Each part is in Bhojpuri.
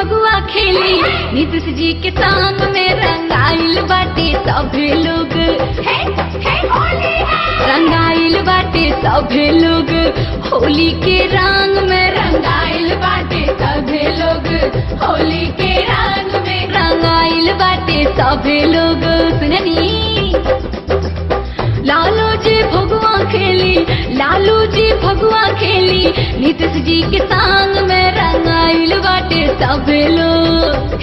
फगुआ खेली नीतीश जी के संग में रंगाइल बाटे सभे लोग रंगाइल बाटे सभे लोग होली के रंग में रंगाइल बाटे सभे लोग होली के रंग में रंगाइल बाटे सभे लोग सुननी लालू जी भगवा खेली लालू जी भगवा खेली नीतीश जी के संग में रंगाइल बाटे सभे लोग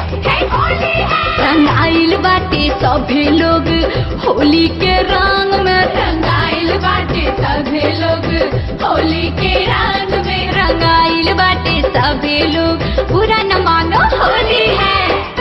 रंगाइल बाटे सभे लोग होली के रंग में रंगाइल बाटे सभे लोग होली के रंग में रंगाइल बाटे सभे लोग पूरा न मानो होली है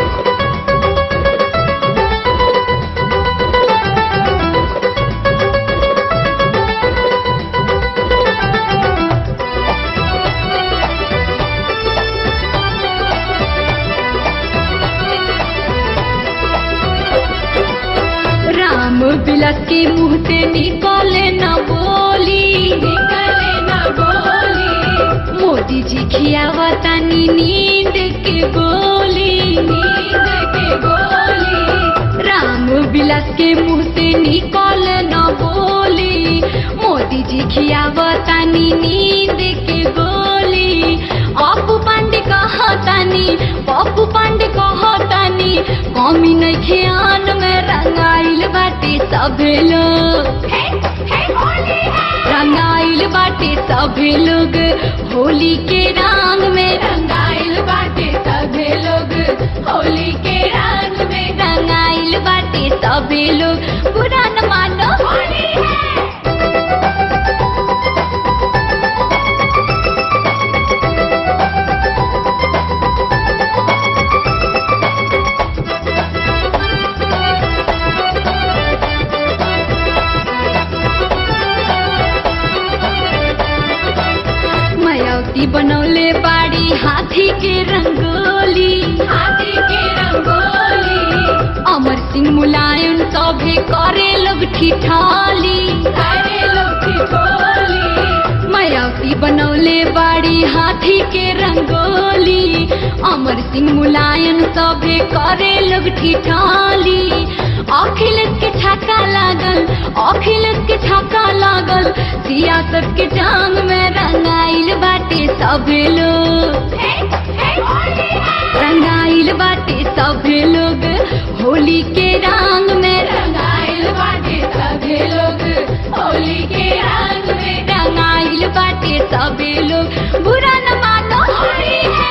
राम बिलस के मुंह से निकले न बोली निकले न बोली मोदी जी खियावतानी नींद के गोली नींद के गोली राम बिलस के मुंह से निकल न बोली मोदी जी खियावतानी नींद के गोली पप्पू पांडे कहतानी पप्पू पांडे कहतानी कमी नहीं ख्यान में रंगाइल बाटे सभे लोग रंगाइल बाटे सभे लोग होली के रंग में रंगाइल बाटे सभे लोग होली के रंग में रंगाइल बाटे सभे लोग पुरान मानो होली है मायावती बनौले बाड़ी हाथी के रंगोली हाथी के रंगोली अमर सिंह मुलायम सभे करे लोग ठिठाली करे लोग ठिठोली मायावती बनौले बाड़ी हाथी के रंगोली अमर सिंह मुलायम सभे करे लोग ठिठाली अखिलेश के छक्का लागल अखिलेश के छक्का लागल सियासत के टांग में रंगाइल बाटे सभे लोग रंगाइल बाटे सभे लोग होली के रंग में रंगाइल बाटे सभे लोग होली के रंग में रंगाइल बाटे सभे लोग बुरा न मानो होली है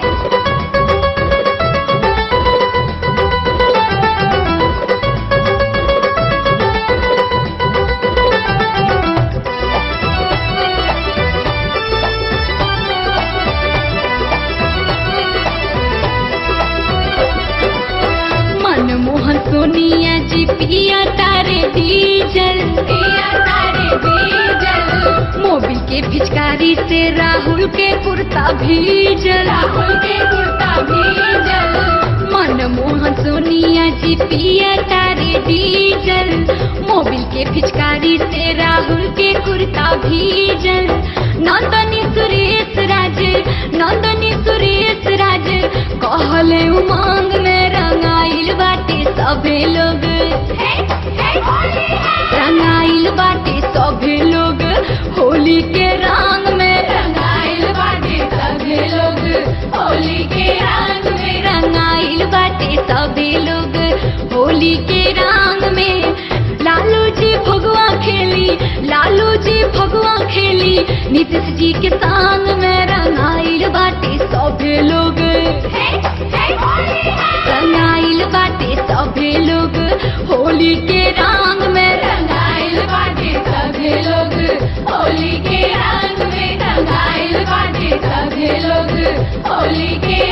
मनमोहन सोनिया जी पिया तारे डीजल पिया तारे डीजल मोबिल के पिचकारी से राहुल के कुर्ता भीजल राहुल के कुर्ता भीजल मनमोहन सोनिया जी पिया तारे डीजल मोबिल के पिचकारी से राहुल के कुर्ता भीजल नंदनी सुरेश राज नंदनी सुरेश राज कहले उमंग में रंगाइल बाटे सभे लोग रंगाइल बाटे सभे लोग होली के रंग में रंगाइल बाटे सभे लोग होली के रंग में रंगाइल बाटे सभे लोग होली के रंग में लालू जी भगवा खेली लालू जी भगवा खेली नीतीश जी के संग में रंगाइल बाटे सभे लोग रंगाइल बाटे सभे लोग होली के रंग में रंगाइल बाटे सभे लोग होली के रंग में रंगाइल बाटे सभे लोग होली के